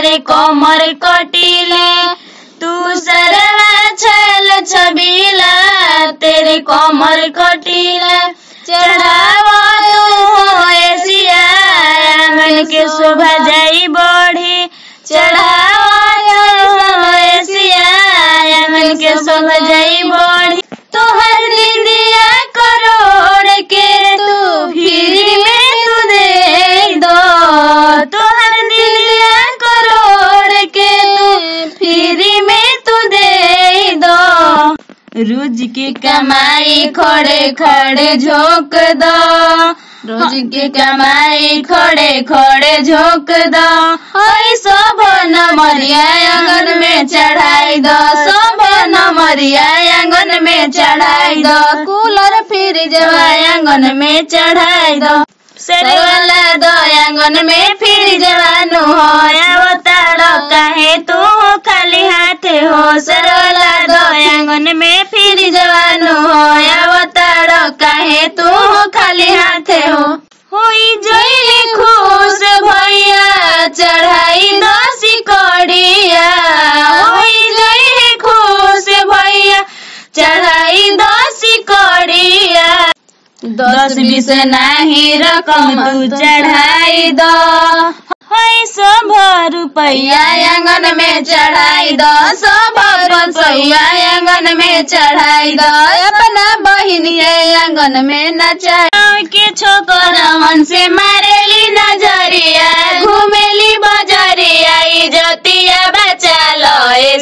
तेरे कमर कटीले तू सरवा छल छबीला तेरे कमर कटीला चढ़ावा तू हो एसिया आंगन के शोभा जाई बढ़ी चढ़ावा तू हो एसिया आंगन के शोभा जाई बढ़ी तोहर दीदिया करोड़ के तू फिर में तू दे दो तोहर दीदिया करोड़ के तू फिर में तू दे दो रोज के कमाई खड़े खड़े झोंक दो रोज के कमाई खड़े खड़े झोंक दो हई सब नमरिया आंगन में चढ़ाई दो सब नमरिया आंगन में चढ़ाई दो कूलर फ्रिज आंगन में चढ़ाई दो सेरे वाला दो आंगन में फिर जवानु हो अवतार काहे तू खाली हाथ हो सेरे वाला दो आंगन में फिर जवानु हो अवतार काहे तू खाली हाथ हो होई जोई खुश भैया चढ़ाई दो सिकड़िया होई जोई खुश भैया चढ़ाई दो सिकड़िया दस बीस नाही रकम तू चढ़ाई दो है सब रुपया आंगन में चढ़ाई दो सब रुपया आंगन में चढ़ाई दो अपना बहिनिया आंगन में नचाई के छोकरवन से मारेली नजरिया घूमेली बजरिया इजतिया बचा लो ए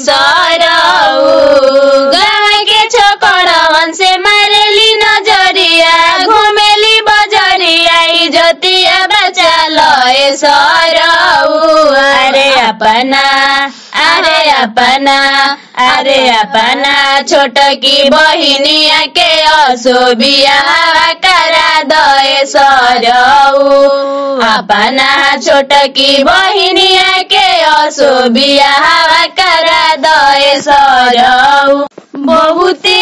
सरऊ गाँव के छोकरवन से मारेली नजरिया घूमेली बजरिया इजतिया बचा लो ए सरऊ अरे अपना अरे अपना अरे अपना छोट की बहिनिया के असोबिया करा दे सरऊ अपना छोट की बहिनिया के असोबिया करा दे सरऊ बहुते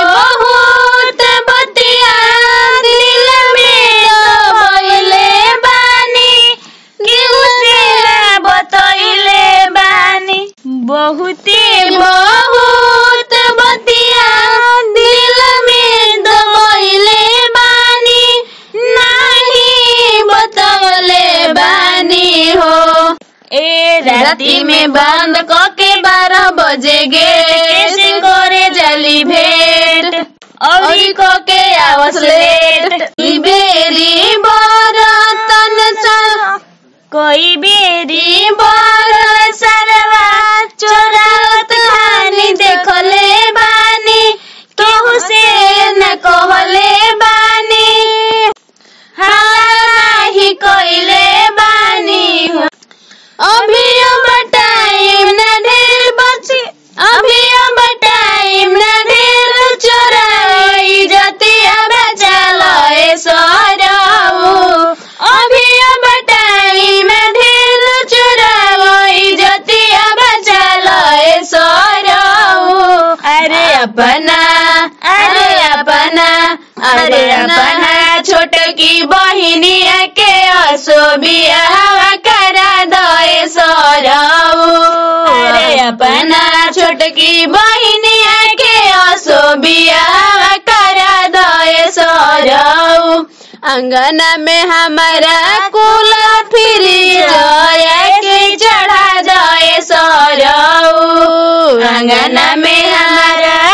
बहुत बतिया दिल में दबैले बानी केहू से ना बतैले बानी बहुते बहुत बतिया दिल में दबैले बानी नाही बतौले बानी हो ए राती में बंद के बारह बजे गे कैसे करे जली भेंट और को के आवस लेट ई बेरी बरतन सा कोई बेरी बर सरवा चोरावत कहानी देखले बानी केहू से न कहले बानी हाँ ही कोइले बानी हो अभी अब टाइम न ढेर बची अभी अब टाइम न ढेर चोराई जतिया बचा लए सरऊ अभी अब टाइम न ढेर चोराई जतिया बचा लए सरऊ अरे अपना अरे अपना अरे अपना छोट की बहिनिया के असोबिया हवा करा दए सरऊ अरे अपना छोट की बहिनिया के असोबिया हवा करा दए सरऊ अंगना में हमारा कुल फिरी जया के चढ़ा दए सरऊ अंगना में हमारा